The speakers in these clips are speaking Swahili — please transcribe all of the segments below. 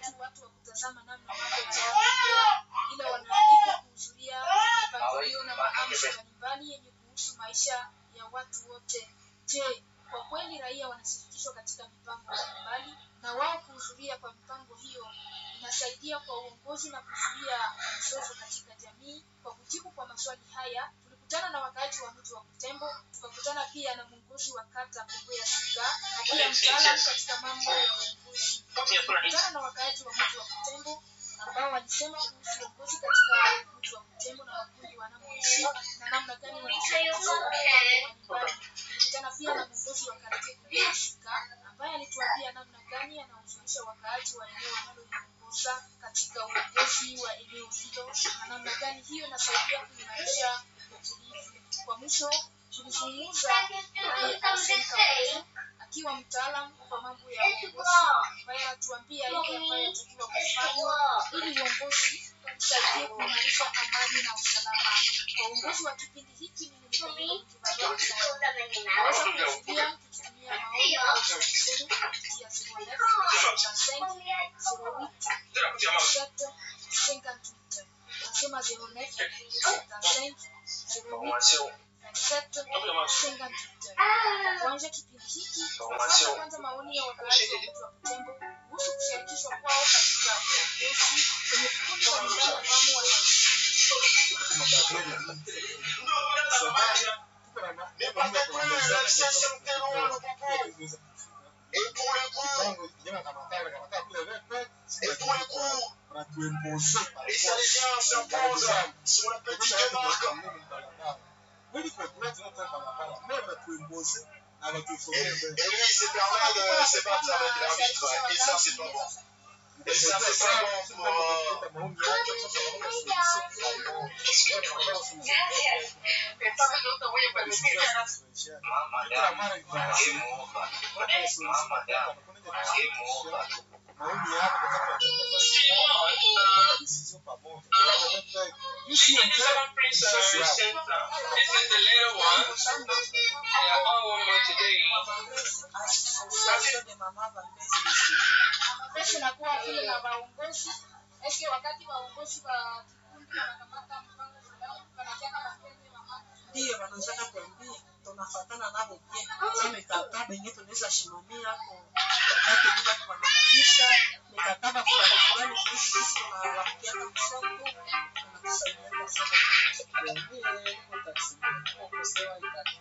tu watu wa kutazama namna mambo yanayoendelea, ila wanaalikwa kuhudhuria mipangilio na maamsho mbalimbali yenye kuhusu maisha ya watu wote. Je, kwa kweli raia wanashirikishwa katika mipango mbalimbali na wao kuhudhuria kwa mipango hiyo inasaidia kwa uongozi na kuzuia mizozo katika jamii. Kwa kujibu kwa maswali haya, tulikutana na wakaaji wa mji wa Butembo, tukakutana pia na mwongozi wa kata Kongo ya Sika na pia mtaalamu katika mambo ya uongozi. Tulikutana na wakaaji wa mji wa Butembo ambao walisema kuhusu uongozi katika mji wa Butembo na makundi wanamoishi na namna gani wanashirikishwa kwa mipango mbalimbali. Tulikutana pia na mwongozi wa kata Kongo ya Sika ambaye alituambia namna gani anahuzunisha wakaaji wa eneo analoliongoza katika uongozi wa eneo hilo na namna gani hiyo inasaidia kuimarisha utulivu. Kwa mwisho tulizungumza naye Arsene Kabutu akiwa mtaalamu kwa mambo ya uongozi ambaye anatuambia yale ambayo yatakiwa kufanywa ili uongozi usaidie kuimarisha amani na usalama. Kwa uongozi wa kipindi hiki mimi ni Pamela Kibaruka Naweza kufikia kutumia maoni au shauri zenu kupitia 09 08 58 nasema 09 75 08 27 58 kuanza kipindi hiki sasa kwanza maoni ya wakaaji wa mji wa Butembo kuhusu kushirikishwa kwao katika uongozi kwenye vikundi mbalimbali ambamo wanaishi. Et lui, il s'est permis de se battre avec l'arbitre. Et ça, c'est pas bon. Et ça, c'est pas bon pour. euh, maoni yako katika decision pamoja. Hii sio mchezo, ni sisi hapa. Mapesa inakuwa vile na waongozi eske wakati waongozi wa kikundi wanakamata mpango fulani wanatia kama pembe mama ndiyo wanataka kuambia tunafatana navo pia sa mikataba yenye tunaweza shimamia ko wakati bila kufanikisha mikataba fulani fulani kuhusu sisi tunawakia msoko tunakusaidia sana Tuambie, uko taxi, uko sawa, ita-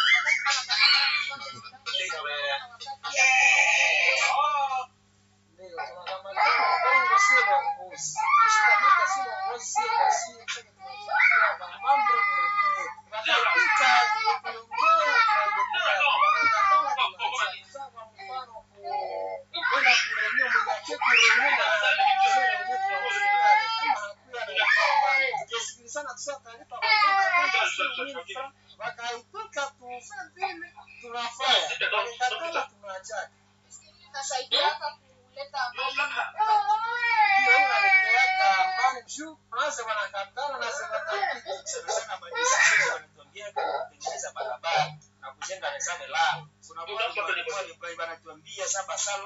Ndio, tunakamatana bongo sio uongozi. Tushikamata sio uongozi, sio kwa sio, sio tunafikia ma- mambo mwenyewe. Tunapita, tunaongea, tunaendelea, tunakatana, tunaacha. Sawa, kwa mfano, ku- kwenda kurenew, mwenye ake kurenew na mzee wenyewe tunawafungaje. Kama hakuya na mfano, tukisikilizana tuseme taarifa kwa kwenda, kwenda sio nini fra- wakaitoka tufanye vile, tunafanya. Wakikatala, tunaachana. inasaidiaka kuleta amani Ndio hiyo analeteaka amani juu kwanza wanakatana na zinataki sana sana madesizio wanatuambia kutengeneza barabara na kujenga resame la kuna bwana walikuwa ni wanatuambia saba salo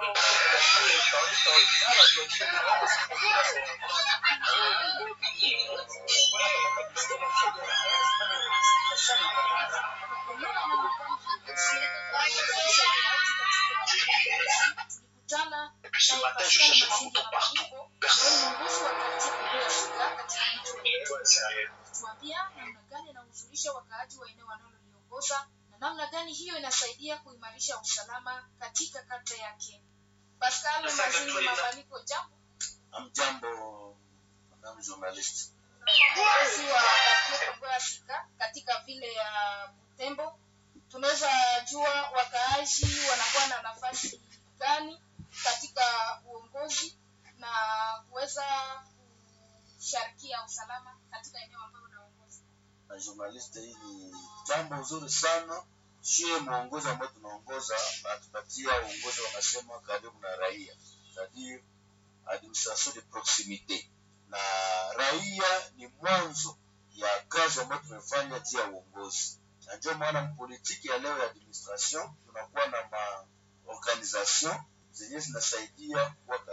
tulikutana Ce naye matin, je Pascal cherchais ma Mazinga moto partout. Mabuko ambaye ni mwongozi wa kati Kongo ya Sika katika mji wa Butembo. Sérieux. kutuambia namna gani anahuzunisha wakaaji wa eneo analoliongoza na namna gani hiyo inasaidia kuimarisha usalama katika kata yake. Pascal Mazingi Mabaliko, jambo Amjambo, madam journalist. kiongozi wa kati Kongo ya Sika katika vile ya Butembo, tunaweza jua wakaaji wanakuwa na nafasi gani katika uongozi na kuweza kusharikia usalama katika eneo ambalo unaongoza. Na journalist, hii ni jambo zuri sana. Sio mwongozi ambao tunaongoza, anatupatia uongozi wanasema karibu na raia, c'est-à-dire administration de proximite, na raia ni mwanzo ya kazi ambayo tumefanya juu ya uongozi, na ndio maana mpolitiki ya leo ya administration tunakuwa na ma organisation zenye zinasaidia kuwa karibu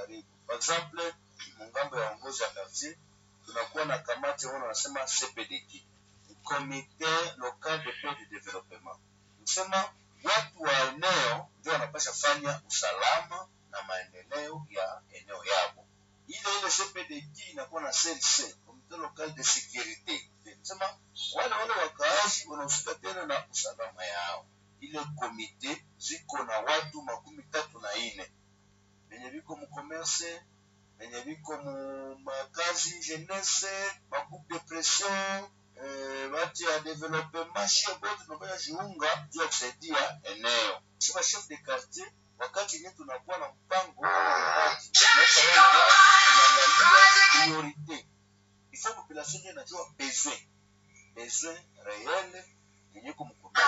karibu. Par exemple, mungambo ya uongozi wa quartier tunakuwa na kamati ambao wanasema CPDD, Comité Local de Paix de Développement. Kusema watu wa eneo ndio wanapasha fanya usalama na maendeleo ya eneo yao. Ile ile CPDD inakuwa na CLC, Comité Local de Sécurité. Kusema wale wale wakaazi wanahusika tena na usalama yao. Ile komite ziko na watu makumi tatu na ine benye biko mu commerce benye biko mu makazi jeunesse magroupe de pression eh, bati ya developement shie bote tunafanya jiunga juu ya kusaidia eneo sima chef de quartier wakati yenyewe tunakuwa na mpango wa miradi, tunaweka wale watu tunaangalia priorite ifo population ndio inajua besoin besoin réel yenye kumkumbuka